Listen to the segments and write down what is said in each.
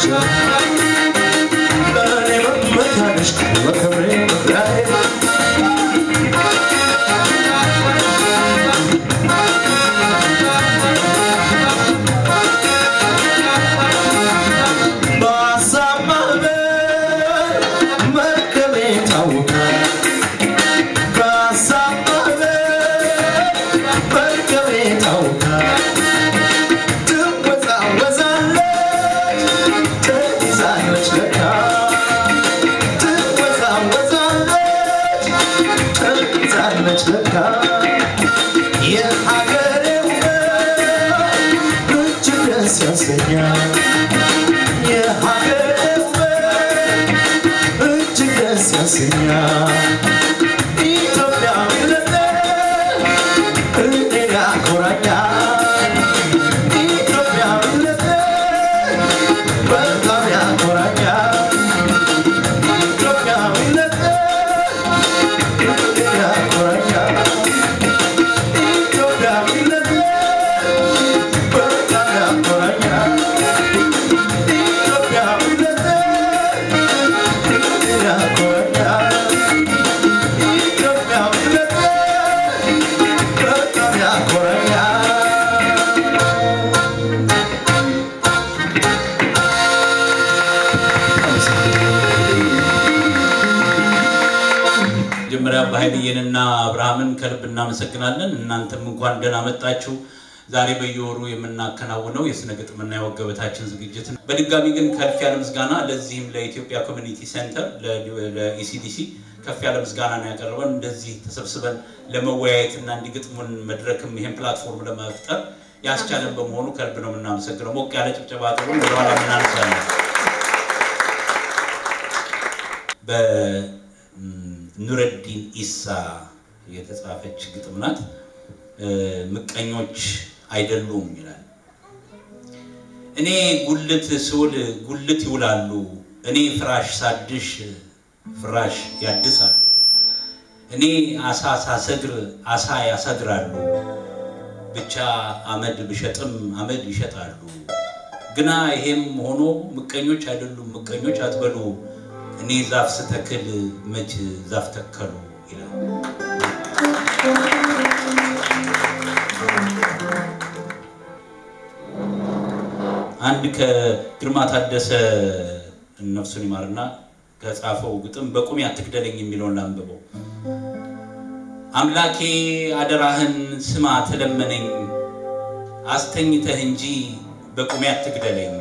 ለእኔ መመኪያነሽ መከብሬ መኩሪያዬ በሀሳብ ማዕበል መርከቤ ታውቃል በሀሳብ ማዕበል መርከቤ ታውቃል ትወዛወዛለች ትይዛለች ለካ ትወዛወዛለች ትይዛለች ለካ የሀገሬ ውበት እጅግ ደስ ያሰኛል የሀገሬ ውበት እጅግ ደስ ያሰኛል ኢትዮጵያዊነቴ እኔን ያኮራኛል ኢትዮጵያዊነቴ በጣም ያኮራኛል ኢትዮጵያዊነቴ እኔን ያኮራኛል ኢትዮጵያዊነቴ በጣም ያኮራኛል ኢትዮጵያዊነቴ እኔን ያኮራኛል ኢትዮጵያዊነቴ በጣም ያኮራኛል መጀመሪያ በኃይልዬንና አብርሃምን ከልብ እናመሰግናለን። እናንተም እንኳን ደህና መጣችሁ። ዛሬ በየወሩ የምናከናውነው የስነ ግጥምና የወግ ገበታችን ዝግጅት ነው። በድጋሚ ግን ከፍ ያለ ምስጋና ለዚህም ለኢትዮጵያ ኮሚኒቲ ሴንተር ለኢሲዲሲ ከፍ ያለ ምስጋና ነው ያቀረበን። እንደዚህ ተሰብስበን ለመወያየትና እንዲግጥሙን መድረክም ይህን ፕላትፎርም ለመፍጠር ያስቻለን በመሆኑ ከልብ ነው የምናመሰግነው። ሞቅ ያለ ጭብጨባ ጥሩ ወደኋላ ምናነሳለን። በኑረዲን ኢሳ የተጻፈች ግጥም ናት። ምቀኞች አይደሉም ይላል። እኔ ጉልት ስውል ጉልት ይውላሉ፣ እኔ ፍራሽ ሳድሽ ፍራሽ ያድሳሉ፣ እኔ አሳ ሳሰግር አሳ ያሰግራሉ፣ ብቻ አመድ ብሸጥም አመድ ይሸጣሉ። ግና ይሄም ሆኖ ምቀኞች አይደሉም፣ ምቀኞች አትበሉ፣ እኔ ዛፍ ስተክል መች ዛፍ ተከሉ ይላል። አንድ ከግርማ ታደሰ ነፍሱን ይማርና ከጻፈው ግጥም በቁሜ አትግደለኝ የሚለውን ላንብበው። አምላኬ አደራህን ስማ ተለመነኝ፣ አስተኝተህ እንጂ በቁሜ አትግደለኝ።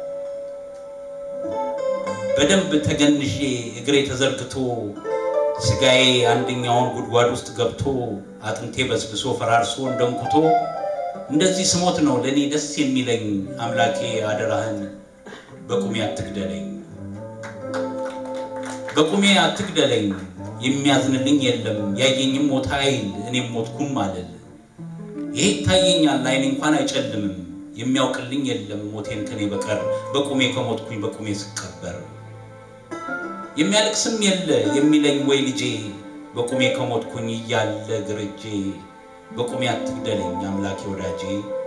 በደንብ ተገንዤ እግሬ ተዘርግቶ ስጋዬ አንደኛውን ጉድጓድ ውስጥ ገብቶ አጥንቴ በስብሶ ፈራርሶ እንደንኩቶ እንደዚህ ስሞት ነው ለእኔ ደስ የሚለኝ። አምላኬ አደራህን በቁሜ አትግደለኝ፣ በቁሜ አትግደለኝ። የሚያዝንልኝ የለም ያየኝም ሞታ አይል እኔም ሞትኩም አልል። ይሄ ይታየኛል አይን እንኳን አይጨልምም። የሚያውቅልኝ የለም ሞቴን ከኔ በቀር በቁሜ ከሞትኩኝ በቁሜ ስቀበር። የሚያለቅስም የለ የሚለኝ ወይ ልጄ በቁሜ ከሞትኩኝ እያለ ግርጄ በቁሜ አትግደለኝ አምላኬ ወዳጄ።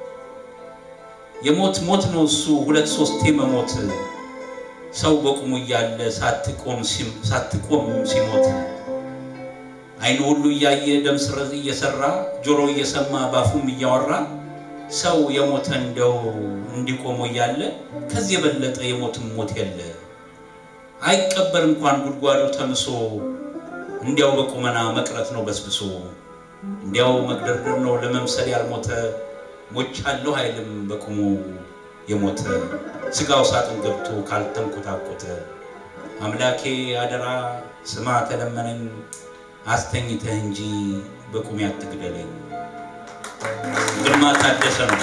የሞት ሞት ነው እሱ ሁለት ሶስቴ መሞት ሰው በቁሙ እያለ ሳትቆም ሲሞት አይኑ ሁሉ እያየ ደም ስረዝ እየሰራ ጆሮ እየሰማ ባፉም እያወራ ሰው የሞተ እንደው እንዲቆሞ እያለ ከዚህ የበለጠ የሞትም ሞት የለ። አይቀበር እንኳን ጉድጓዱ ተምሶ እንዲያው በቁመና መቅረት ነው በስብሶ እንዲያው መግደርደር ነው ለመምሰል ያልሞተ ሞቻለሁ አይልም በቁሙ የሞተ ስጋው ሳጥን ገብቶ ካልተንኮታኮተ አምላኬ አደራ ስማ ተለመነኝ አስተኝተህ እንጂ በቁሜ አትግደለኝ። ግርማ ታደሰ ነው።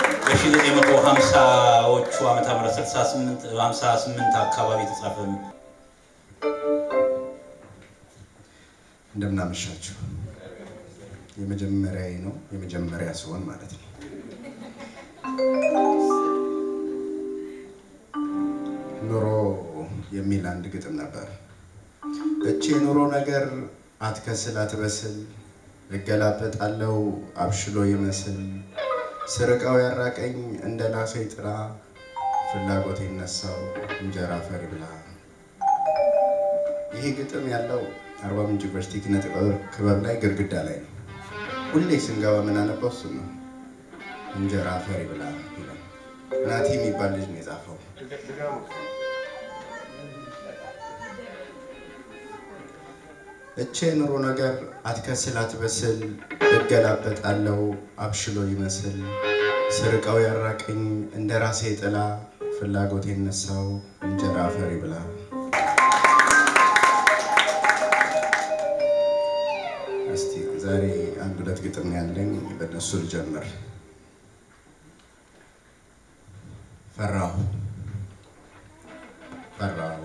በ1950ዎቹ ዓመተ ምህረት 68 58 አካባቢ የተጻፈ ነው። እንደምናመሻችሁ የመጀመሪያዬ ነው የመጀመሪያ ሲሆን ማለት ነው። ኑሮ የሚል አንድ ግጥም ነበር። እቺ የኑሮ ነገር አትከስል አትበስል፣ እገላበጣለው አብሽሎ ይመስል ስርቀው ያራቀኝ እንደ ላሰይ ጥራ ፍላጎት የነሳው እንጀራ ፈሪ ብላ። ይሄ ግጥም ያለው አርባ ምንጭ ዩኒቨርሲቲ ኪነ ጥበብ ክበብ ላይ ግድግዳ ላይ ነው። ሁሌ ስንገባ የምናነባው እሱ ነው። እንጀራ ፈሪ ብላ ይላል። ናቲ የሚባል ልጅ ነው የጻፈው። እቼ ኑሮ ነገር አትከስል አትበስል እገላበጣለው አብሽሎ ይመስል ስርቀው ያራቀኝ እንደ ራሴ ጥላ ፍላጎት የነሳው እንጀራ ፈሪ ብላ። እስቲ ዛሬ አንድ ሁለት ግጥም ያለኝ በእነሱ ልጀምር። ፈራሁ ፈራሁ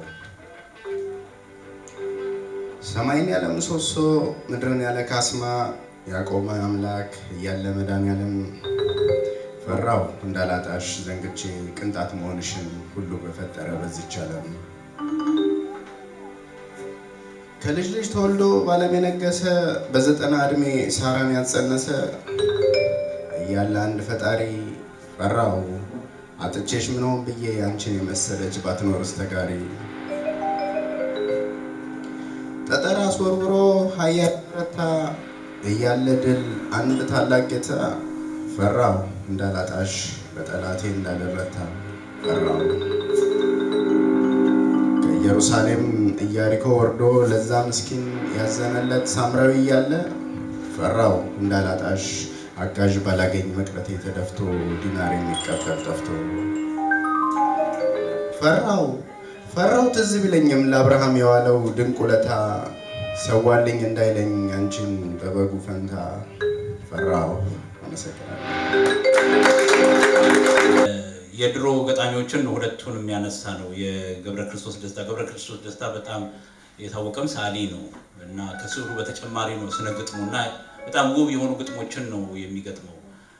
ሰማይን ያለ ምሰሶ ምድርን ያለ ካስማ ያቆመ አምላክ እያለ መድኃኒዓለም ፈራው እንዳላጣሽ ዘንግቼ ቅንጣት መሆንሽን ሁሉ በፈጠረ በዚች ዓለም ከልጅ ልጅ ተወልዶ ባለም የነገሰ በዘጠና ዕድሜ ሳራን ያጸነሰ እያለ አንድ ፈጣሪ ፈራው አጥቼሽ ምን ሆን ብዬ አንቺን የመሰለች ባትኖርስ ተጋሪ ጠጠር አስወርውሮ ሀያል ረታ እያለ ድል አንድ ታላቅ ጌታ ፈራው እንዳላጣሽ በጠላቴ እንዳልረታ ፈራው ከኢየሩሳሌም ኢያሪኮ ወርዶ ለዛ ምስኪን ያዘነለት ሳምራዊ እያለ ፈራው እንዳላጣሽ አጋዥ ባላገኝ መቅረቴ ተደፍቶ ዲናር የሚቀበል ጠፍቶ ፈራው ፈራው ትዝ ቢለኝም ለአብርሃም የዋለው ድንቅ ውለታ ሰዋልኝ እንዳይለኝ አንቺን በበጉ ፈንታ ፈራው። አመሰግናለሁ። የድሮ ገጣሚዎችን ሁለቱን የሚያነሳ ነው። የገብረ ክርስቶስ ደስታ ገብረ ክርስቶስ ደስታ በጣም የታወቀም ሰዓሊ ነው እና ከስዕሉ በተጨማሪ ነው ስነ ግጥሙ እና በጣም ውብ የሆኑ ግጥሞችን ነው የሚገጥመው።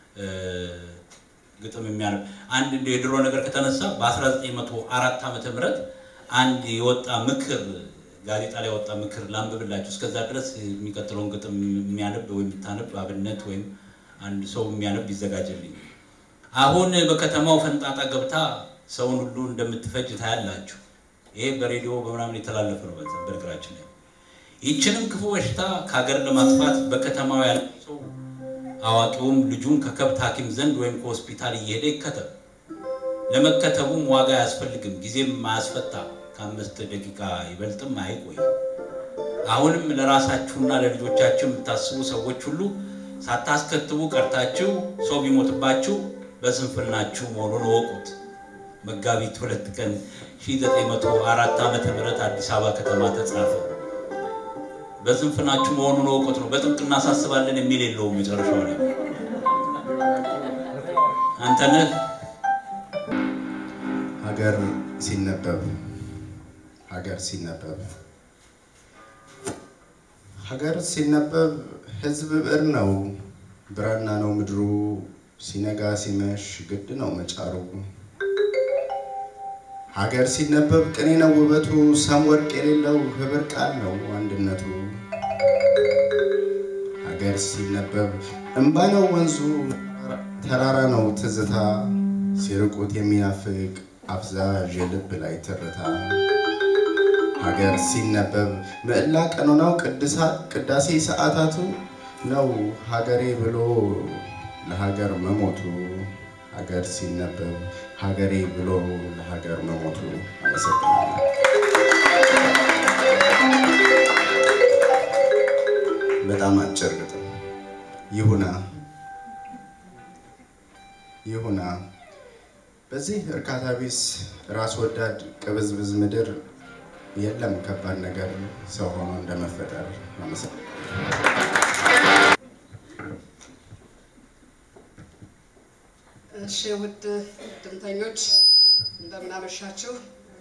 ግጥም የሚያነብ አንድ እንደ የድሮ ነገር ከተነሳ በ1904 ዓመተ ምህረት አንድ የወጣ ምክር ጋዜጣ ላይ የወጣ ምክር ላንብብላችሁ። እስከዛ ድረስ የሚቀጥለውን ግጥም የሚያነብ ወይም የምታነብ አብነት ወይም አንድ ሰው የሚያነብ ይዘጋጅልኝ። አሁን በከተማው ፈንጣጣ ገብታ ሰውን ሁሉ እንደምትፈጅ ታያላችሁ። ይሄ በሬዲዮ በምናምን የተላለፈ ነው። በነገራችን ላይ ይህችንም ክፉ በሽታ ከሀገር ለማጥፋት በከተማው ያለው ሰው አዋቂውም ልጁን ከከብት ሐኪም ዘንድ ወይም ከሆስፒታል እየሄደ ይከተብ። ለመከተቡም ዋጋ አያስፈልግም፣ ጊዜም አያስፈታ፣ ከአምስት ደቂቃ ይበልጥም አይቆይ። አሁንም ለራሳችሁና ለልጆቻችሁ የምታስቡ ሰዎች ሁሉ ሳታስከትቡ ቀርታችሁ ሰው ቢሞትባችሁ በስንፍናችሁ መሆኑን እወቁት። መጋቢት ሁለት ቀን 1904 ዓመተ ምህረት አዲስ አበባ ከተማ ተጻፈ። በስንፍናችሁ መሆኑን እወቁት ነው። በጥብቅ እናሳስባለን የሚል የለውም። መጨረሻው ላይ አንተነህ ሀገር ሲነበብ ሀገር ሲነበብ ሀገር ሲነበብ ህዝብ ብዕር ነው ብራና ነው ምድሩ ሲነጋ ሲመሽ ግድ ነው መጫሩ ሀገር ሲነበብ ቅኔ ነው ውበቱ ሰም ወርቅ የሌለው ህብር ቃል ነው አንድነቱ ሀገር ሲነበብ እንባ ነው ወንዙ ተራራ ነው ትዝታ ሲርቁት የሚናፍቅ አፍዛዥ የልብ ላይ ትርታ ሀገር ሲነበብ ምዕላ ቀኖናው ቅዳሴ ሰዓታቱ ነው ሀገሬ ብሎ ለሀገር መሞቱ ሀገር ሲነበብ ሀገሬ ብሎ ለሀገር መሞቱ። አመሰግናለሁ። በጣም አጭር ግጥም ይሁና ይሁና በዚህ እርካታ ቢስ ራስ ወዳድ ቅብዝብዝ ምድር የለም ከባድ ነገር ሰው ሆኖ እንደመፈጠር። አመሰግናለሁ። እሺ ውድ ድምተኞች እንደምናመሻችሁ።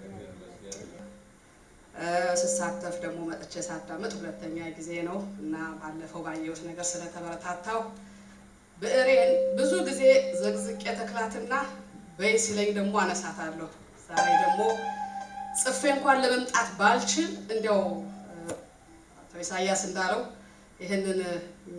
ስሳተፍ ደግሞ መጥቼ ሳዳምጥ ሁለተኛ ጊዜ ነው እና ባለፈው ባየሁት ነገር ስለተበረታታው ብዕሬን ብዙ ጊዜ ዘግዝቄ ተክላትና በይ ሲለኝ ደግሞ አነሳታለሁ። ዛሬ ደግሞ ጽፌ እንኳን ለመምጣት ባልችል እንዲያው አቶ ኢሳያስ እንዳለው ይህንን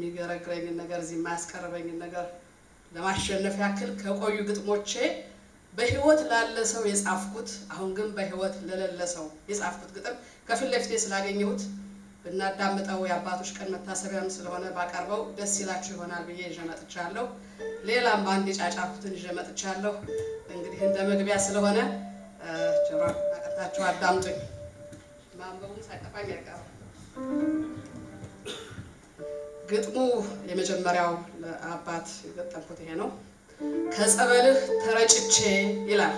የሚገረግረኝን ነገር እዚህ የማያስቀርበኝን ነገር ለማሸነፍ ያክል ከቆዩ ግጥሞቼ በህይወት ላለ ሰው የጻፍኩት አሁን ግን በህይወት ለሌለ ሰው የጻፍኩት ግጥም ከፊት ለፊቴ ስላገኘሁት ብናዳምጠው የአባቶች ቀን መታሰቢያም ስለሆነ ባቀርበው ደስ ይላችሁ ይሆናል ብዬ ይዤ መጥቻለሁ። ሌላም በአንድ የጫጫኩትን ይዤ መጥቻለሁ። እንግዲህ እንደ መግቢያ ስለሆነ ጆሮ አቀርታችሁ አዳምጡኝ። ማንበቡም ሳይጠፋኝ አይቀርም። ግጥሙ የመጀመሪያው ለአባት የገጠምኩት ይሄ ነው። ከጸበልህ ተረጭቼ ይላል።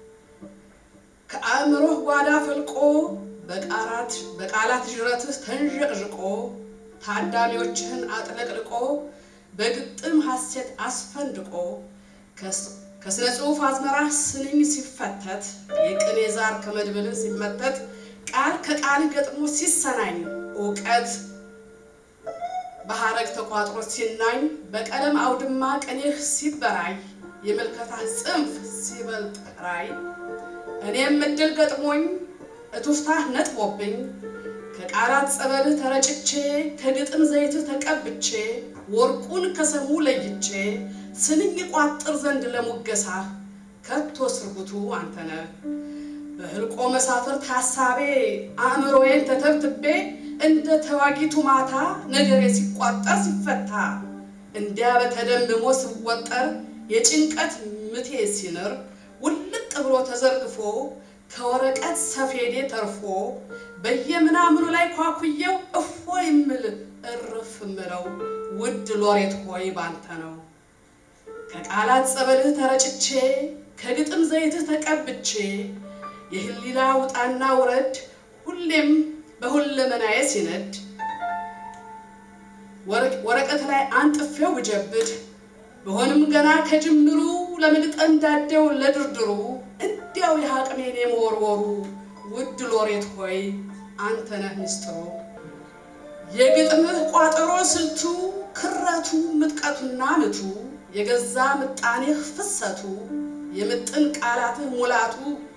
ከአእምሮህ ጓዳ ፈልቆ በቃላት በቃላት ዥረትህ ተንዠቅዥቆ ታዳሚዎችህን አጥለቅልቆ በግጥም ሐሴት አስፈንድቆ ከስነ ጽሑፍ አዝመራ ስንኝ ሲፈተት የቅኔ ዛር ከመድብልህ ሲመተት ቃል ከቃል ገጥሞ ሲሰናኝ እውቀት በሐረግ ተቋጥሮ ሲናኝ በቀለም አውድማ ቅኔህ ሲበራይ የምልከታህ ጽንፍ ሲበልጥ ራይ እኔም እድል ገጥሞኝ እቱፍታህ ነጥቦብኝ ከቃላት ጸበልህ ተረጭቼ ከግጥም ዘይትህ ተቀብቼ ወርቁን ከሰሙ ለይቼ ስንኝ ቋጥር ዘንድ ለሙገሳ ከቶ ስርጉቱ አንተነህ በህልቆ መሳፍርት ሐሳቤ አእምሮዬን ተተብትቤ እንደ ተዋጊቱ ማታ ነገሬ ሲቋጠር ሲፈታ እንዲያ በተደምሞ ስወጠር የጭንቀት ምቴ ሲንር ውልቅ ብሎ ተዘርግፎ ከወረቀት ሰፌዴ ተርፎ በየምናምኑ ላይ ኳኩየው እፎ ይምል እርፍ ምለው ውድ ሎሬት ሆይ ባንተ ነው። ከቃላት ጸበልህ ተረጭቼ ከግጥም ዘይትህ ተቀብቼ የህሊና ውጣና ውረድ ሁሌም በሁለመናዬ ሲነድ ወረቀት ላይ አንጥፌው ብጀብድ በሆንም ገና ከጅምሩ ለምግጠም ዳዴው ለድርድሩ እንዲያው የሐቅሜን የመወርወሩ ውድ ሎሬት ሆይ አንተ ነህ ምስጢሩ የግጥምህ ቋጠሮ ስልቱ ክረቱ ምጥቀቱና ምቱ የገዛ ምጣኔህ ፍሰቱ የምጥን ቃላትህ ሙላቱ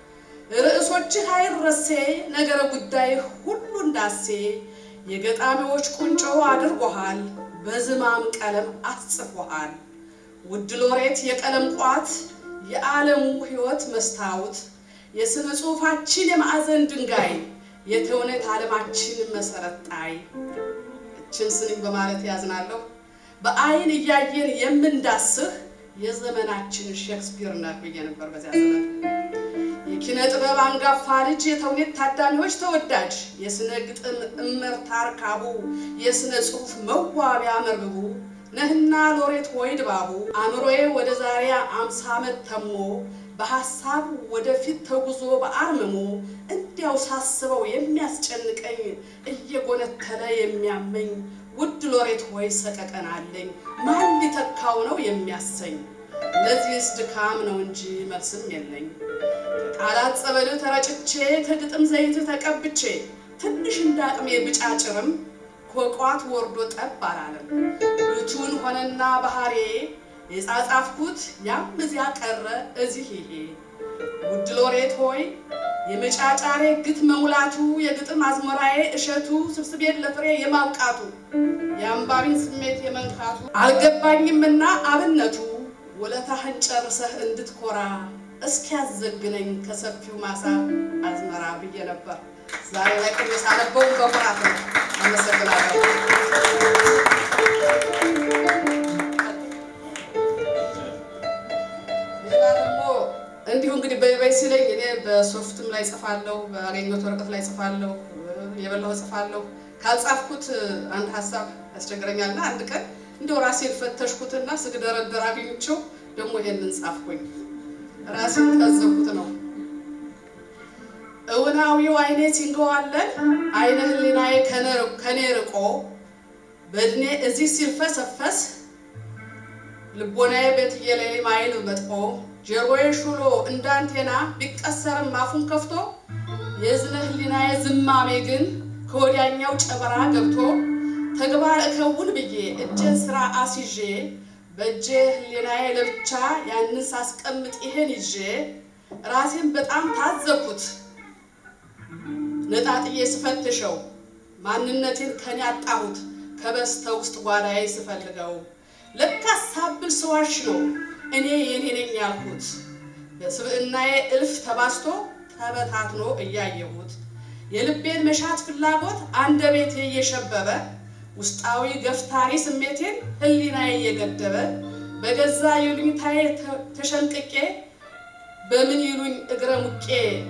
ርዕሶችህ አይረሴ ነገረ ጉዳይ ሁሉ እንዳሴ የገጣሚዎች ቁንጮ አድርጎሃል በዝማም ቀለም አስጽፎሃል። ውድ ሎሬት የቀለም ቋት የዓለሙ ሕይወት መስታወት የሥነ ጽሑፋችን የማዕዘን ድንጋይ የተውኔት ዓለማችን መሰረት ጣይ እችን ስንኝ በማለት ያዝናለሁ። በአይን እያየን የምንዳስህ የዘመናችን ሼክስፒር ነህ ብዬ ነበር በዚያ ዘመን። የኪነ ጥበብ አንጋፋ ልጅ የተውኔት ታዳሚዎች ተወዳጅ የስነ ግጥም እመርታ አርካቡ የስነ ጽሑፍ መዋቢያ መርብቡ ነህና ሎሬት ሆይ ድባቡ አእምሮዬ ወደ ዛሬ አምሳ ዓመት ተሞ በሐሳብ ወደፊት ተጉዞ በአርምሞ እንዲያው ሳስበው የሚያስጨንቀኝ እየጎነተለ የሚያመኝ ውድ ሎሬት ሆይ ሰቀቀን አለኝ ማን ሊተካው ነው የሚያሰኝ ለዚህስ ድካም ነው እንጂ መልስም የለኝ ከቃላት ጸበልህ ተረጭቼ ከግጥም ዘይትህ ተቀብቼ ትንሽ እንዳቅሜ ብጫጭርም ኮቋት ወርዶ ጠብ አላለም ብቱን ሆነና ባህሬ የጻጻፍኩት ያም እዚያ ቀረ እዚህ ይሄ ውድ ሎሬት ሆይ የመጫጫሬ ግት መሙላቱ የግጥም አዝመራዬ እሸቱ ስብስቤን ለፍሬ የማብቃቱ የአንባቢን ስሜት የመንካቱ አልገባኝምና አብነቱ ውለታህን ጨርሰህ እንድትኮራ እስኪያዘግነኝ ከሰፊው ማሳ አዝመራ ብዬ ነበር። ዛሬ ላይ ቅኔ ሳነበው በኩራት ነው። አመሰግናለሁ። ሌላ ደግሞ እንዲሁ እንግዲህ በይበይ ሲለኝ እኔ በሶፍትም ላይ ጽፋለሁ፣ በአገኘሁት ወረቀት ላይ ጽፋለሁ፣ የበላሁ ጽፋለሁ። ካልጻፍኩት አንድ ሀሳብ ያስቸግረኛልና አንድ ቀን እንደው ራሴን ፈተሽኩትና ስግደረደር አግኝቼው ደግሞ ይሄንን ጻፍኩኝ። ራሴን ታዘብኩት ነው። እውናዊው አይኔ ሲንገዋለን አይነ ህሊናዬ ከኔ ርቆ በእድሜ እዚህ ሲልፈሰፈስ ልቦናዬ በትየለሌ ማይል መጥቆ ጀርባዬ ሹሎ እንዳንቴና ቢቀሰርም አፉን ከፍቶ የዝነ ህሊናዬ ዝማሜ ግን ከወዲያኛው ጨበራ ገብቶ ተግባር እከውን ብዬ እጄን ስራ አስይዤ በእጄ ህሊናዬ ለብቻ ያንን ሳስቀምጥ ይሄን ይዤ ራሴን በጣም ታዘብኩት። ነጣጥዬ ስፈትሸው ማንነቴን ከኔ አጣሁት ከበስተ ውስጥ ጓዳዬ ስፈልገው ለካስ ሳብል ስዋሽ ነው እኔ የኔ ነኝ ያልኩት በስብዕናዬ እልፍ ተባስቶ ተበታትኖ እያየሁት የልቤን መሻት ፍላጎት አንደበቴ እየሸበበ ውስጣዊ ገፍታሪ ስሜቴን ህሊናዬ እየገደበ በገዛ ይሉኝታዬ ተሸንቅቄ በምን ይሉኝ እግረ ሙቄ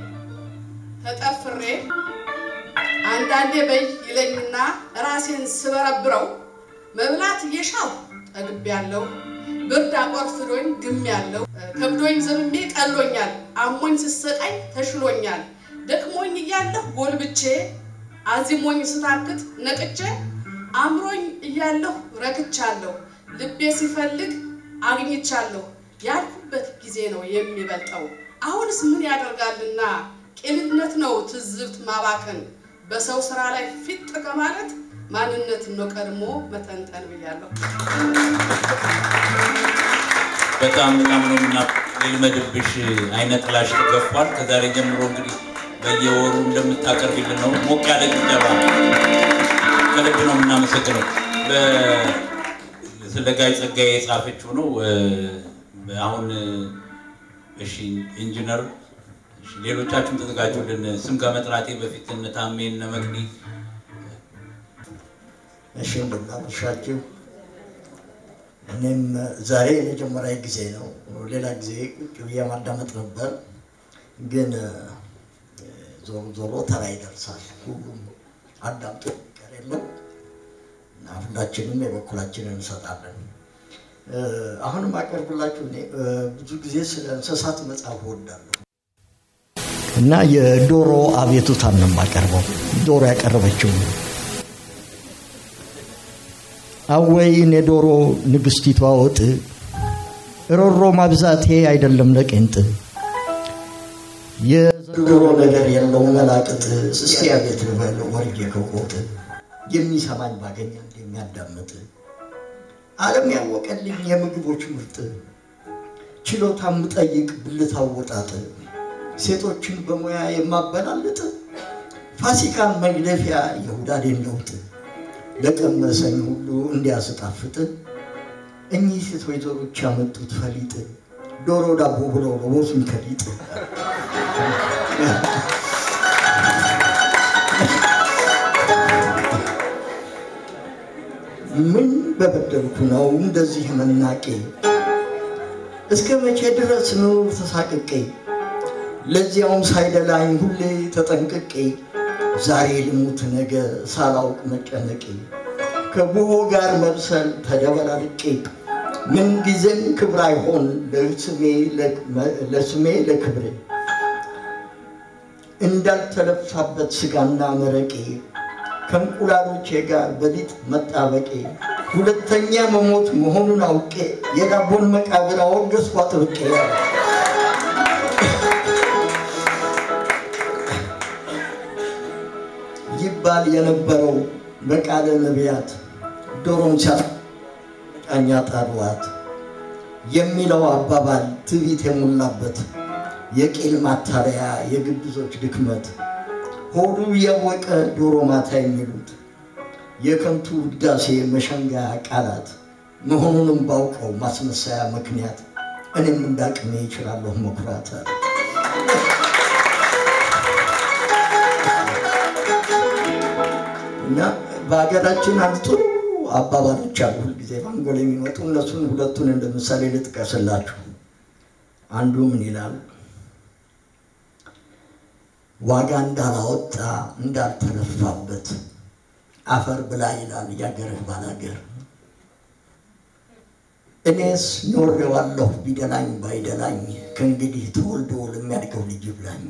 ተጠፍሬ አንዳንዴ በይ ይለኝና ራሴን ስበረብረው መብላት እየሻው ጠግቤያለሁ። ብርድ አቆርፍዶኝ ግሜያለሁ። ከብዶኝ ዘምሜ ቀሎኛል። አሞኝ ስሰቃይ ተሽሎኛል። ደክሞኝ እያለሁ ጎልብቼ አዚሞኝ ስታክት ነቅቼ አምሮኝ እያለሁ ረክቻለሁ። ልቤ ሲፈልግ አግኝቻለሁ። ያልኩበት ጊዜ ነው የሚበልጠው። አሁንስ ምን ያደርጋልና ቂልነት ነው ትዝብት ማባከን በሰው ስራ ላይ ፊት ከማለት ማንነትን ነው ቀድሞ መተንተን ብያለሁ። በጣም በጣም ነው ምና ልመድብሽ አይነ ጥላሽ ተገፏል። ከዛሬ ጀምሮ እንግዲህ በየወሩ እንደምታቀርቢልን ነው። ሞቅ ያለ ጭብጨባ ከልብ ነው የምናመሰግነው። በ- ስለ ጋይ ጸጋዬ የጻፈችው ነው። አሁን እሺ ኢንጂነር እሺ፣ ሌሎቻችሁም ተዘጋጁልን። ስም ከመጥራቴ በፊት እነ ታሜ እነ መቅዲ እሺ እንደምናመሻችሁ። እኔም ዛሬ የመጀመሪያ ጊዜ ነው። ሌላ ጊዜ ቁጭ ብዬ ማዳመጥ ነበር፣ ግን እ፣ ዞሮ ዞሮ ተራ ይደርሳል። ሁሉም አዳምጦ የሚቀር የለም እና ሁላችንም የበኩላችንን እንሰጣለን። እ፣ አሁንም አቀርብላችሁ እኔ እ፣ ብዙ ጊዜ ስለ እንስሳት መጽሐፍ እወዳለሁ እና የዶሮ አቤቱታን ነው የማቀርበው። ዶሮ ያቀረበችው አወይን የዶሮ ንግስቲቷ ወጥ ሮሮ ማብዛቴ አይደለም ለቄንጥ የዘንድሮ ነገር የለው መላቅጥ እስቲ አቤት ልበል ወርጄ ከቆጥ የሚሰማኝ ባገኝ አንድ የሚያዳምጥ ዓለም ያወቀልኝ የምግቦች ምርጥ ችሎታ ምጠይቅ ብልት አወጣጥ ሴቶችን በሙያ የማበላልጥ ፋሲካን መግለፊያ የሁዳዴን ለውጥ ለቀመሰኝ ሁሉ እንዲያስጣፍጥ እኚህ ሴት ወይዘሮች ያመጡት ፈሊጥ ዶሮ ዳቦ ብለው ለቦሱን ከሊጥ ምን በበደልኩ ነው እንደዚህ መናቄ? እስከ መቼ ድረስ ነው ተሳቅቄ? ለዚያውም ሳይደላኝ ሁሌ ተጠንቅቄ ዛሬ ልሙት ነገ ሳላውቅ መጨነቄ ከቡሆ ጋር መብሰል ተደበላልቄ ምንጊዜም ክብር አይሆን ለስሜ ለክብሬ እንዳልተለፋበት ስጋና መረቄ ከእንቁላሎቼ ጋር በሊጥ መጣበቄ ሁለተኛ መሞት መሆኑን አውቄ የዳቦን መቃብር አወገዝኩ አጥብቄ ይባል የነበረው በቃለ ነቢያት ዶሮን ሲያጫኛ ጣሏት የሚለው አባባል ትዕቢት የሞላበት የቂል ማታለያ የግብዞች ድክመት ሆዱ እያወቀ ዶሮ ማታ የሚሉት የከንቱ ውዳሴ መሸንጋያ ቃላት መሆኑንም ባውቀው ማስመሰያ ምክንያት እኔም እንዳቅሜ ይችላለሁ መኩራት አለ። እና በሀገራችን አንድ ጥሩ አባባሎች አሉ፣ ሁልጊዜ በአንጎል የሚመጡ እነሱን ሁለቱን እንደ ምሳሌ ልጥቀስላችሁ። አንዱ ምን ይላል? ዋጋ እንዳላወጣ እንዳልተለፋበት አፈር ብላ ይላል የአገርህ ባላገር። እኔስ ኖሬዋለሁ ቢደላኝ ባይደላኝ ከእንግዲህ ተወልዶ ለሚያድገው ልጅ ይብላኝ።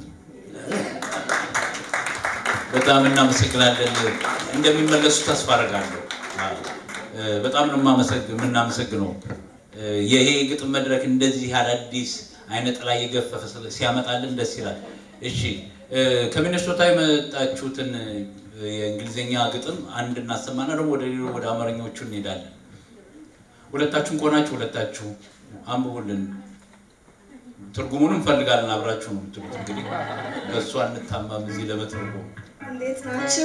በጣም እናመሰግናለን። እንደሚመለሱ ተስፋ አደርጋለሁ። በጣም ነው የምናመሰግነው። ይሄ ግጥም መድረክ እንደዚህ አዳዲስ አይነት ላይ የገፈፈ ሲያመጣልን ደስ ይላል። እሺ ከሚኒሶታ የመጣችሁትን የእንግሊዝኛ ግጥም አንድ እናሰማና ደግሞ ወደ ሌሎ ወደ አማርኛዎቹ እንሄዳለን። ሁለታችሁን ከሆናችሁ ሁለታችሁ አንብቡልን። ትርጉሙን እንፈልጋለን። አብራችሁ ነው የምትሉት። እንግዲህ በእሱ አንታማም እዚህ ለመትርጉም እንዴት ናችሁ?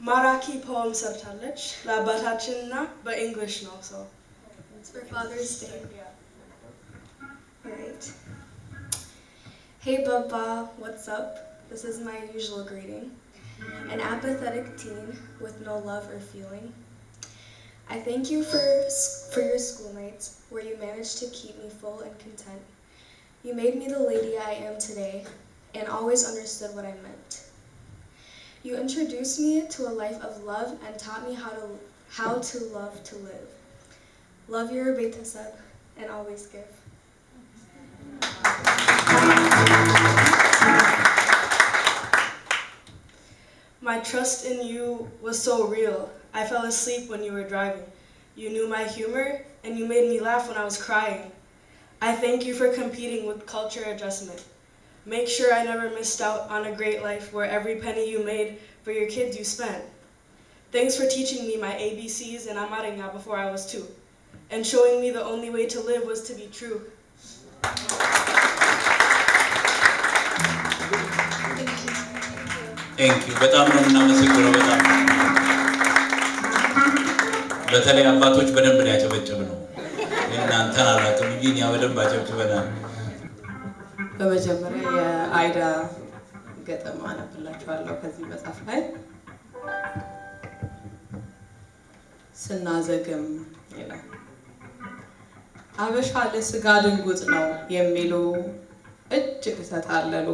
ማራኪ ፖም ሰርታለች ለአባታችንና በእንግሊሽ ነው ሰው It's for Father's Day. Alright. Hey Baba, what's up? This is my usual greeting. An apathetic teen with no love or feeling. I thank you for, for your school nights where you managed to keep me full and content. You made me the lady I am today and always understood what I meant. You introduced me to a life of love and taught me how to, how to love to live. Love your Betaseb and always give. My trust in you was so real. I fell asleep when you were driving. You knew my humor and you made me laugh when I was crying. I thank you for competing with culture adjustment. Make sure I never missed out on a great life where every penny you made for your kids you spent. Thanks for teaching me my ABCs and Amarenya before I was two, and showing me the only way to live was to be true. ቴንክ ዩ በጣም ነው የምናመሰግነው። በጣም በተለይ አባቶች በደንብ ነው ያጨበጭብ ነው። እናንተን አላውቅም እንጂ እኛ በደንብ አጨብጭበናል። በመጀመሪያ የአይዳ ገጠም አነብላችኋለሁ ከዚህ መጽሐፍ ላይ ስናዘግም ይላል። አበሻ ለስጋ ድንጉጥ ነው የሚሉ እጅግ ተታለሉ።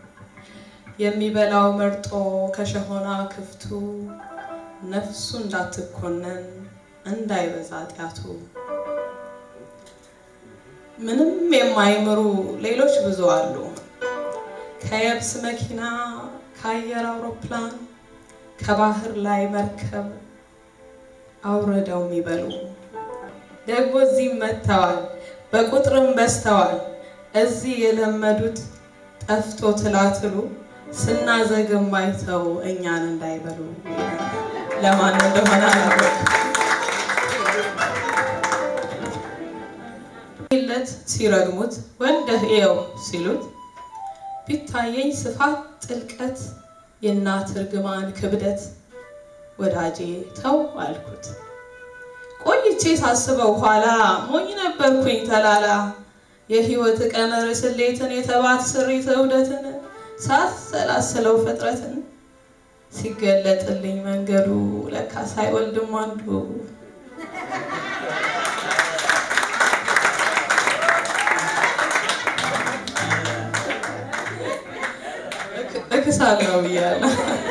የሚበላው መርጦ ከሸሆና ክፍቱ ነፍሱ እንዳትኮነን እንዳይበዛ ጢያቱ ምንም የማይምሩ ሌሎች ብዙ አሉ። ከየብስ መኪና፣ ከአየር አውሮፕላን፣ ከባህር ላይ መርከብ አውርደው የሚበሉ ደግሞ እዚህም መጥተዋል፣ በቁጥርም በዝተዋል። እዚህ የለመዱት ጠፍቶ ትላትሉ ስናዘግም አይተው እኛን እንዳይበሉ ለማን እንደሆነ አላወቅም። ለት ሲረግሙት ወልደህ እየው ሲሉት ቢታየኝ ስፋት ጥልቀት የእናት እርግማን ክብደት ወዳጄ ተው አልኩት። ቆይቼ ሳስበው ኋላ ሞኝ ነበርኩኝ ተላላ የህይወት ቀመር ስሌትን የተባት ስሪት እውደትን ሳሰላስለው ፍጥረትን ሲገለጥልኝ መንገዱ ለካ ሳይወልድም አንዱ እክሳለሁ ብያለሁ።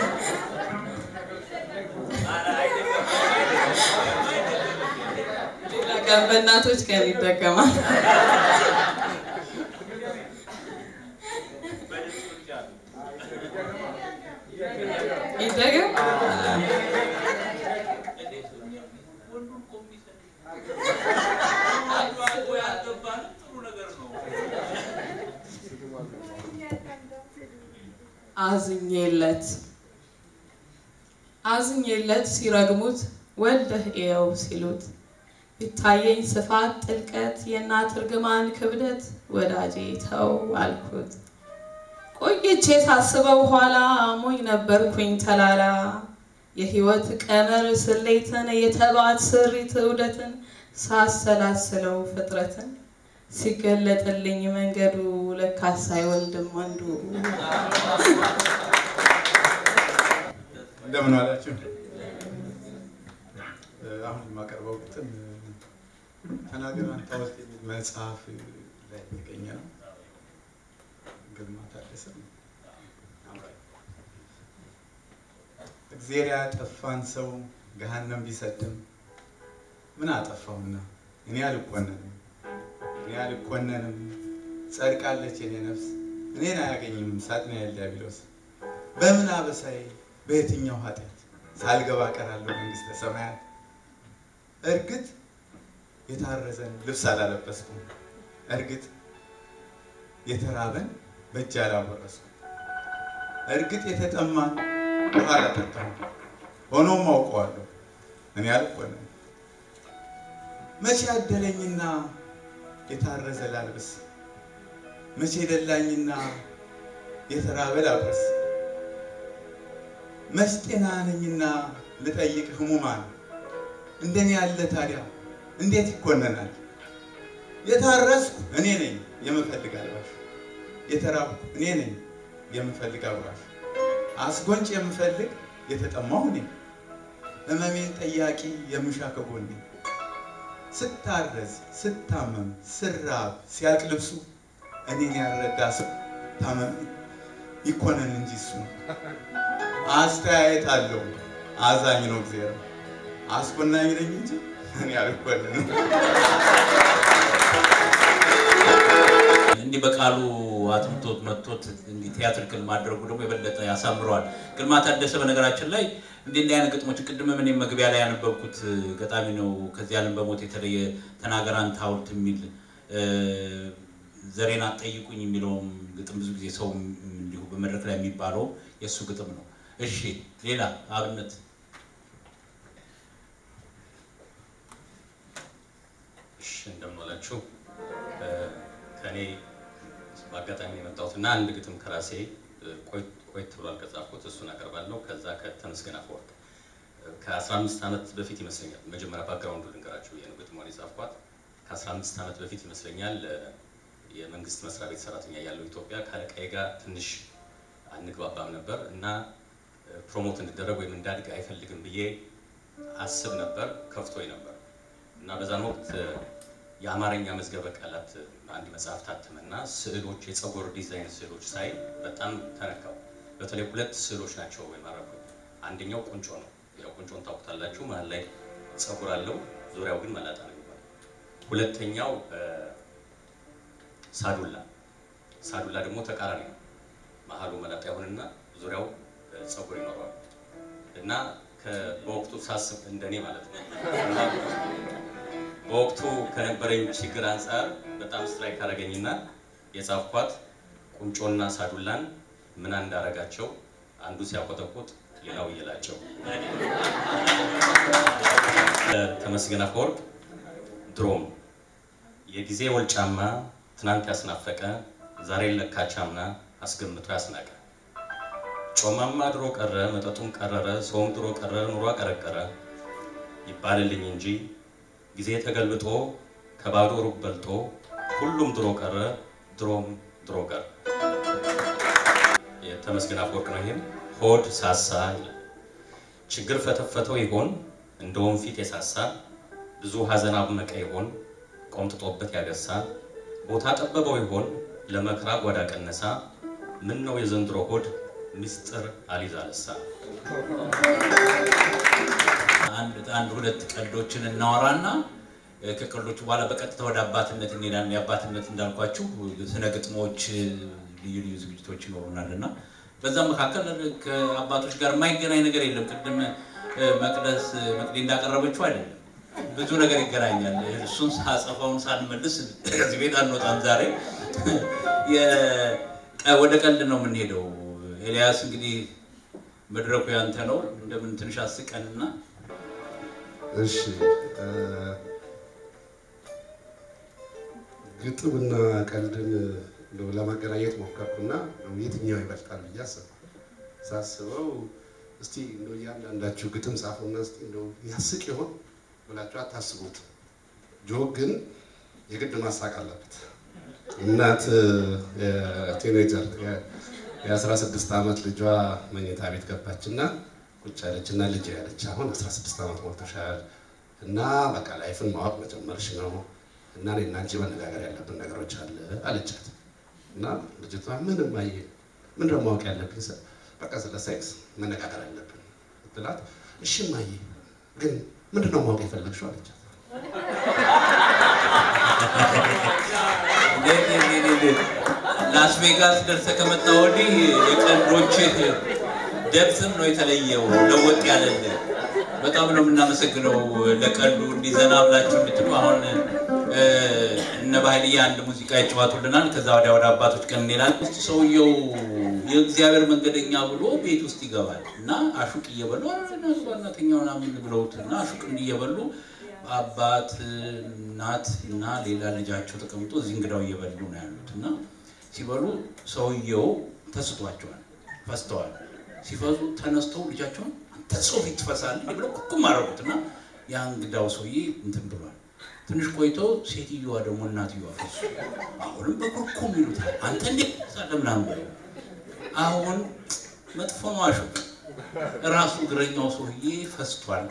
ሌላ ቀን በእናቶች ቀን ይጠቀማል። ይደገም አዝኜለት አዝኜለት ሲረግሙት ወልደህ እየው ሲሉት ቢታየኝ ስፋት ጥልቀት የእናት እርግማን ክብደት ወዳጄ ተው አልኩት። ቆይቼ ሳስበው ኋላ ሞኝ ነበርኩኝ ተላላ የህይወት ቀመር ስሌትን የተባት ስሪት እውደትን ሳሰላስለው ፍጥረትን ሲገለጥልኝ መንገዱ ለካስ አይወልድም አንዱ። እንደምን ዋላችሁ። አሁን የማቀርበው ግጥም ተናገር አንተ ሐውልት የሚል መጽሐፍ ላይ የተገኘ ነው። ግርማ ታደሰ ነው። እግዜር ያጠፋን ሰው ገሃነም ቢሰድም ምን አጠፋውና እኔ አልኮነንም እኔ አልኮነንም ጸድቃለች የኔ ነፍስ እኔን አያገኝም ሳጥናኤል ዲያብሎስ በምን አበሳዬ በየትኛው ኃጢአት ሳልገባ ቀራለሁ መንግስተ ሰማያት እርግጥ የታረዘን ልብስ አላለበስኩም እርግጥ የተራበን በእጅ አላወረስኩም እርግጥ የተጠማን ውሃ አላጠጣሁም ሆኖም አውቀዋለሁ እኔ አልኮነንም መቼ አደለኝና የታረዘ ላልብስ መቼ ደላኝና የተራበ ላብረስ መች ጤና ነኝና ልጠይቅ ህሙማን እንደኔ ያለ ታዲያ እንዴት ይኮነናል? የታረስኩ እኔ ነኝ የምፈልግ አልባሽ፣ የተራብኩ እኔ ነኝ የምፈልግ አጉራሽ፣ አስጎንጭ የምፈልግ የተጠማሁ እኔ፣ ህመሜን ጠያቂ የምሻ ከጎኔ፣ ስታረዝ ስታመም ስራብ ሲያልቅ ልብሱ እኔን ያልረዳ ሰው ታመም ይኮነን እንጂ እሱ አስተያየት አለው አዛኝ ነው እግዚአብሔር አስኮናኝ ነኝ እንጂ እኔ አልኮንንም። እንዲህ በቃሉ አጥምቶት መጥቶት እንዲህ ቲያትሪካል ማድረጉ ደግሞ የበለጠ ያሳምረዋል። ግርማ ታደሰ በነገራችን ላይ እንዲህ እንዲህ አይነት ግጥሞች ቅድም እኔም መግቢያ ላይ ያነበብኩት ገጣሚ ነው። ከዚህ ዓለም በሞት የተለየ ተናገር አንተ ሐውልት የሚል ዘሬን አትጠይቁኝ የሚለውም ግጥም ብዙ ጊዜ ሰው እንዲሁ በመድረክ ላይ የሚባለው የእሱ ግጥም ነው። እሺ ሌላ አብነት እሺ እንደምን ዋላችሁ። ከእኔ በአጋጣሚ ነው የመጣሁት እና አንድ ግጥም ከራሴ ቆይት ብሏል ከጻፍኩት እሱን አቀርባለሁ። ከዛ ከተመስገን አፈወርቅ ከ15 ዓመት በፊት ይመስለኛል መጀመሪያ ባክግራውንዱ ልንገራችሁ ብዬ ነው ግጥሟን የጻፍኳት። ከ15 ዓመት በፊት ይመስለኛል የመንግስት መስሪያ ቤት ሰራተኛ ያለው ኢትዮጵያ ከአለቃዬ ጋር ትንሽ አንግባባም ነበር እና ፕሮሞት እንድደረግ ወይም እንዳድግ አይፈልግም ብዬ አስብ ነበር፣ ከፍቶኝ ነበር እና በዛን ወቅት የአማርኛ መዝገበ ቃላት አንድ መጽሐፍ ታተመና ስዕሎች፣ የፀጉር ዲዛይን ስዕሎች ሳይ በጣም ተነካው። በተለይ ሁለት ስዕሎች ናቸው የማረኩኝ። አንደኛው ቁንጮ ነው። ያው ቁንጮን ታውቁታላችሁ። መሀል ላይ ፀጉር አለው፣ ዙሪያው ግን መላጣ ነው የሚባለው። ሁለተኛው ሳዱላ። ሳዱላ ደግሞ ተቃራኒ ነው። መሀሉ መላጣ ይሆንና ዙሪያው ፀጉር ይኖረዋል እና በወቅቱ ሳስብ እንደኔ ማለት ነው እና በወቅቱ ከነበረኝ ችግር አንጻር በጣም ስትራይክ አደረገኝና የጻፍኳት ቁንጮና ሳዱላን ምን እንዳረጋቸው አንዱ ሲያቆጠቁጥ ሌላው እየላቸው። ተመስገን አፈወርቅ ድሮም የጊዜ ወልጫማ ትናንት ያስናፈቀ ዛሬን ለካቻምና አስገምቶ ያስናቀ ጮማማ ድሮ ቀረ መጠጡም ቀረረ ሰውም ድሮ ቀረ ኑሮ አቀረቀረ ይባልልኝ እንጂ ጊዜ ተገልብጦ ከባዶ ሩብ በልጦ ሁሉም ድሮ ቀረ ድሮም ድሮ ቀረ። የተመስገን አፈወርቅ ነው። ይህም ሆድ ሳሳ ይላል። ችግር ፈተፈተው ይሆን እንደ ወንፊት የሳሳ ብዙ ሀዘን አብመቀ ይሆን ቆምጥጦበት ያገሳ ቦታ ጠበበው ይሆን ለመከራ ጓዳ ቀነሳ ምን ነው የዘንድሮ ሆድ ምስጢር አሊዝ አለሳ። አንድ ሁለት ቀልዶችን እናወራና ከቀልዶቹ በኋላ በቀጥታ ወደ አባትነት እንሄዳለን። የአባትነት እንዳልኳችሁ ስነ ግጥሞች፣ ልዩ ልዩ ዝግጅቶች ይኖሩናል እና በዛ መካከል ከአባቶች ጋር የማይገናኝ ነገር የለም። ቅድም መቅደስ መቅዲ እንዳቀረበችው አይደለም፣ ብዙ ነገር ይገናኛል። እሱን ሳጸፋውን ሳንመልስ ከዚህ ቤት አንወጣም። ዛሬ ወደ ቀልድ ነው የምንሄደው። ኤልያስ እንግዲህ መድረኩ ያንተ ነው። እንደምን ትንሽ አስቀንና እሺ ግጥምና ቀልድን እንደው ለማገናኘት ሞከርኩና የትኛው ይበልጣል ብዬ አሰብኩ። ሳስበው እስቲ እንደው እያንዳንዳችሁ ግጥም ጻፉና እስቲ እንደው ያስቅ ይሆን ብላችሁ አታስቡት። ጆክ ግን የግድ ማሳቅ አለበት። እናት ቲኔጀር የ16 ዓመት ልጇ መኝታ ቤት ገባችና ቁጭ ያለችና ልጅ ያለች አሁን 16 ዓመት ሞልቶሻል እና በቃ ላይፍን ማወቅ መጀመርሽ ነው እና እኔና አንቺ መነጋገር ያለብን ነገሮች አለ አለቻት። እና ልጅቷ ምንም አየ ምን ደግሞ ማወቅ ያለብኝ ስል በቃ ስለ ሴክስ መነጋገር አለብን ስትላት እሺ ማየ ግን ምንድን ነው ማወቅ የፈለግሽው አለቻት። ላስ ቬጋስ ደርሰህ ከመጣ ወዲህ የቀልዶችህ ደብስም ነው የተለየው፣ ለወጥ ያለልህ። በጣም ነው የምናመሰግነው ለቀልዱ እንዲዘና ብላችሁ እንድትሉ። አሁን እነ ባህልዬ አንድ ሙዚቃ ይጫወቱልናል። ከዛ ወዲያ ወደ አባቶች ቀን እንሄዳለን። ውስጥ ሰውየው የእግዚአብሔር መንገደኛ ብሎ ቤት ውስጥ ይገባል እና አሹቅ እየበሉ እናተኛ ምናምን ብለውት እና አሹቅ እንዲየበሉ አባት እናት እና ሌላ ልጃቸው ተቀምጦ እዚህ እንግዳው እየበሉ ነው ያሉት እና ሲበሉ ሰውየው ተስቷቸዋል፣ ፈስተዋል። ሲፈዙ ተነስተው ልጃቸውን አንተ ሰው ፊት ትፈሳለህ ብለው ኩኩም አደረጉት እና ያ እንግዳው ሰውዬ እንትን ብሏል። ትንሽ ቆይቶ ሴትዮዋ ደግሞ እናትዮዋ ፈሱ። አሁንም በኩርኩም ይሉታል። አንተ እንዴት ትፈሳለህ ምናምን ብለው አሁን መጥፎ ነው አሹቅ ራሱ እግረኛው ሰውዬ ፈስቷል።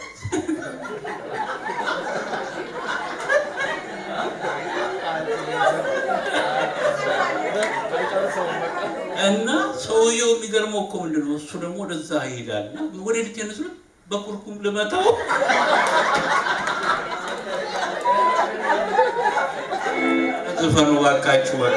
እና ሰውየው የሚገርመው እኮ ምንድን ነው እሱ ደግሞ ወደዛ ይሄዳል እና ወደ ልጅ ነስሉት በኩርኩም ልመታው ዝፈኑ ባካችሁ በቃ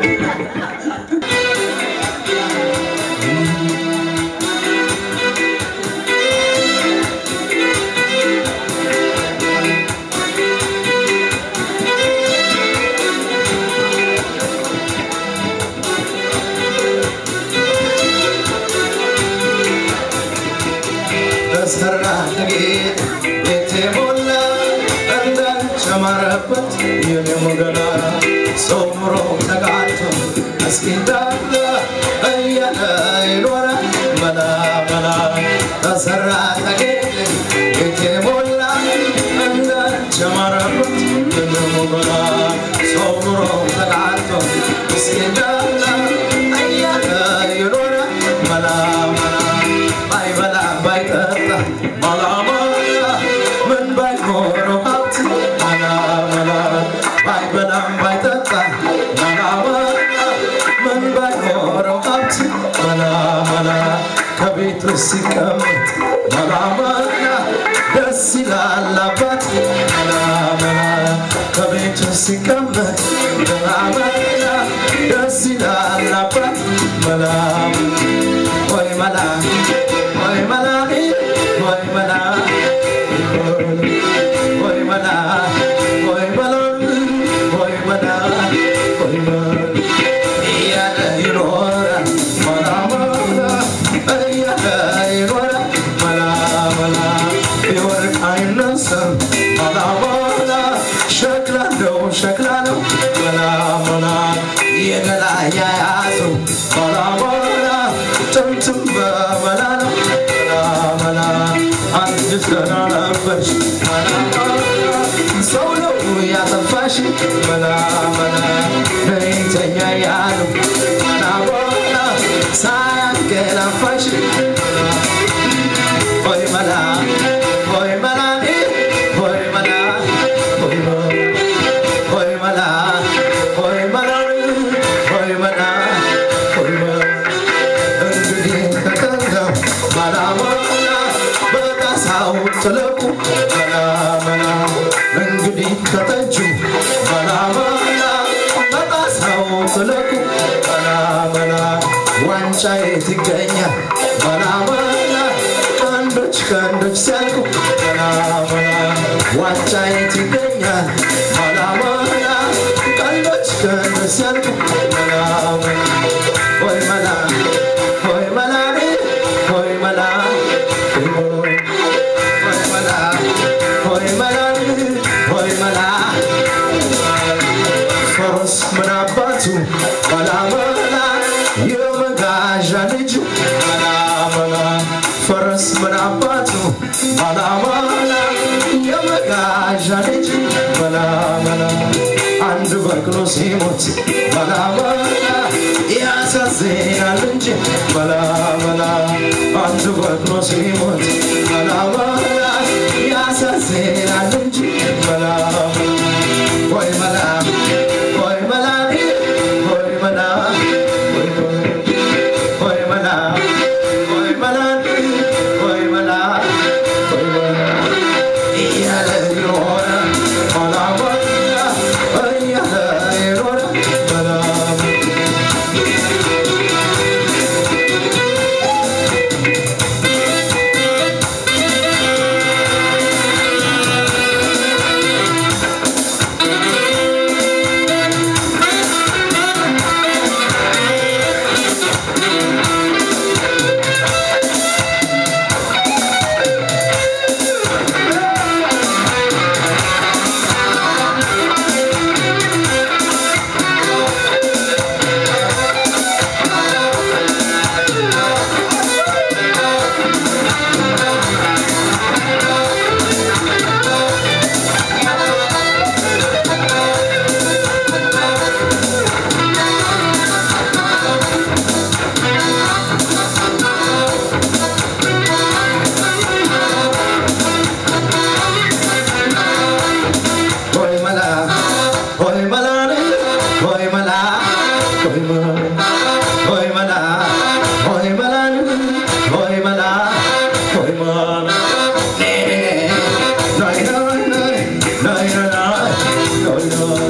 በሰራ ጌጥ ቤቴ ሞላ እንዳልጨመረበት የኔ ገላ ጾምሮ ተጋልቶ እስኪዳለ እያለ ይኖረ መላ መላ በሰራ ጌጥ ቤቴ ሞላ እንዳልጨመረበት የኔ ገላ ጾምሮ ተጋልቶ እስኪዳለ እያለ ይኖረ መላ መላ ባይበላ ባይጠጣ መላ መላ ምን ባይኖረው ሀብት መላ መላ ባይበላም ባይጠጣ መላ መላ ምን ባይኖረው ሀብት መላ መላ ከቤቱ ሲቀመጥ መላ መላ ደስ ይላል አባት መላ መላ ከቤቱ ሲቀመጥ መላ መላ ደስ ይላል አባት መላ ወይ መላ ወይ መላ ወይ መላ ወይ መላ ወይ መላ ወይ መላ ወይ መላ እያለ ይኖራል መላ መላ እያለ ይኖራል መላ መላ ቢወርቅ አይነሳም መላ መላ ሸክላ ነው ሸክላ ነው መላ መላ የገላ ያያዙ መላ መላ ጥምጥም በመላ ነው መላ መላ አንድ ገና ነበርሽ መላ መላ ሰው ነው ያጠፋሽ መላ መላ ለይተኛ ያሉ መላ መላ ሳያገላፋሽ ሆይ መላ ሆይ መላ ሆይ መላ ሆይ ሆይ መላ ሆይ መላ ሆይ መላ ሆይ መላ እንግዲህ ተጠንቀው መላ መላ በጣሳው ጥለቁ መላ መላ እንግዲህ ከጠጁ መላ መላ በጣሳው ጥለቁ መላ መላ ዋንጫ የት ይገኛል መላ መላ ቀንዶች ቀንዶች ሲያልቁ መላ መላ ዋንጫ የት ይገኛል መላ መላ ቀንዶች ቀንዶች ሲያልቁ መላ መላ ወይ መላ ወይ መላ ወይ መላ ወይ መላ ወይ መላ ወይ መላ ፈረስ ምን አባቱ መላ መላ የመጋዣ ልጁ መላ መላ ፈረስ ምን አባቱ መላ መላ የመጋዣ ልጅ መላ መላ አንድ በቅሎ ሲሞት መላ መላ ያሳዝናል እንጂ መላ መላ አንድ በቅሎ ሲሞት መላ መላ ያሳዝናል እንጂ መላ ወይ መላ ወይ መላ ወይ መላ ወይ ወይ መላ ወይ መላ ወይ መላ ወይ መላ እያለ ይኖረ መላ መላ እያለ ይኖረ መላ Thank ተወልዶ